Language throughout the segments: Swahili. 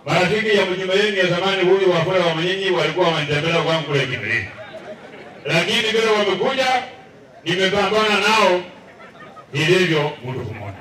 marafiki ya mjumbe yenu ya zamani huyu Wafula wa Manyinyi walikuwa wanitembelea kwangu kule Kimilini, lakini vile wamekuja, nimepambana nao ilivyo mtu mmoja.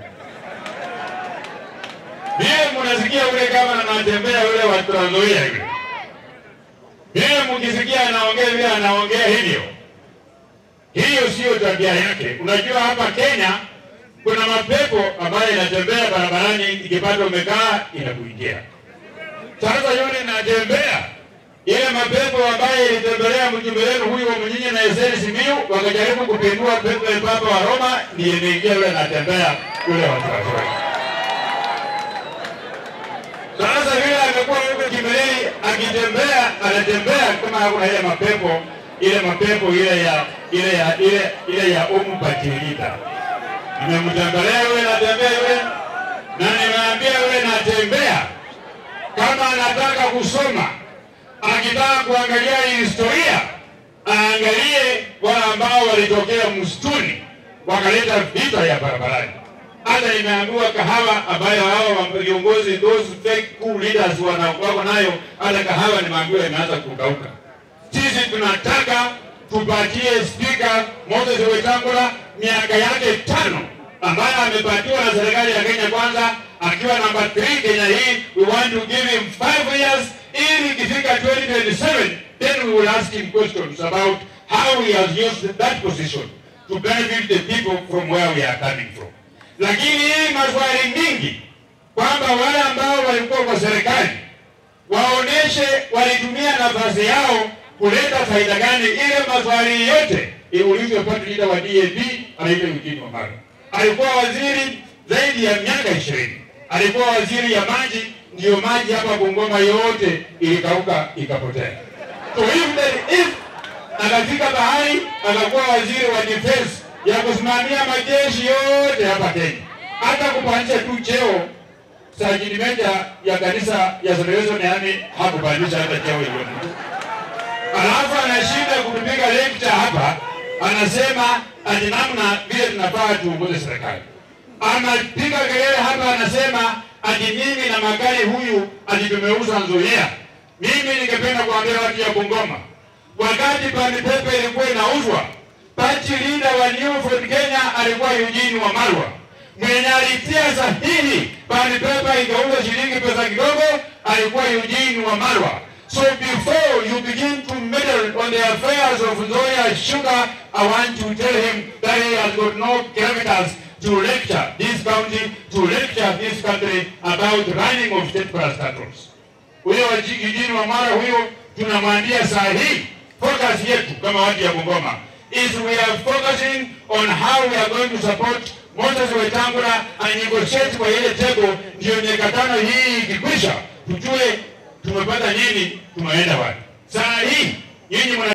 Vile mnasikia ule kama anatembea yule wa Trans Nzoia yule, vile mkisikia anaongea vile anaongea hivyo, hiyo sio tabia yake. Unajua hapa Kenya kuna mapepo ambayo inatembea barabarani, ikipata umekaa inakuingia. Sasa yule inatembea ile mapepo ambayo ilitembelea mjumbe wenu huyu wa Mnyinyi na Eseni Simiyu, wakajaribu kupindua pepo ya Papa wa Roma, ndiye imeingia yule anatembea yule wa Trans Nzoia. Sasa vile amekuwa huko Kimilili akitembea, anatembea kama hakuna ile mapepo ile mapepo ile ya ile ya ile ile ya umu patilita. Nimemtembelea yule natembea yule na nimeambia yule natembea, kama anataka kusoma, akitaka kuangalia historia, aangalie wale ambao walitokea msituni wakaleta vita ya barabarani hata imeambiwa kahawa ambayo hao viongozi those fake coup leaders wanakuwa nayo, hata kahawa nimeambiwa imeanza kukauka. Sisi tunataka tupatie spika Moses Wetangula miaka yake tano ambayo amepatiwa na serikali ya Kenya Kwanza akiwa namba 3 Kenya hii, we want to give him 5 years ili ikifika 2027 then we will ask him questions about how he has used that position to benefit the people from where we are coming from lakini hii maswali mingi kwamba wale ambao walikuwa kwa serikali waoneshe walitumia nafasi yao kuleta faida gani. Ile maswali yote iulizwe party leader wa DAP anaitwa Eugene Wamalwa. Alikuwa waziri zaidi ya miaka ishirini, alikuwa waziri ya maji, ndiyo maji hapa Bungoma yote ilikauka ikapotea. So if, the, if akafika bahari akakuwa waziri wa defense ya kusimamia majeshi yote hapa Kenya, hata kupandisha tu cheo sajini meja ya kanisa ya Salvation Army hakupandisha hata cheo hiyo mtu. Alafu anashinda kutupiga lecture hapa, anasema ati namna vile tunafaa tuongoze serikali. Anapiga kelele hapa, anasema ati mimi na magari huyu ati tumeuza Nzoia. Mimi ningependa kuambia watu ya Bungoma, wakati Pandi Pepe ilikuwa inauzwa Party leader wa New Ford Kenya alikuwa Eugene Wamalwa mwenye alitia sahihi Pandi Pepe ikauza shilingi pesa kidogo, alikuwa Eugene Wamalwa. So before you begin to meddle on the affairs of Nzoia Sugar, I want to tell him that he has got no gravitas to lecture this county, to lecture this country about running of state parastatals. Huyo Eugene Wamalwa huyo tunamwambia sahihi, focus yetu kama watu ya Bungoma is we are focusing on how we are going to support Moses Wetangula and negotiate kwa ile table, ndio miaka tano hii ikikwisha, tujue tumepata nini, tumeenda wapi. Saa hii nyinyi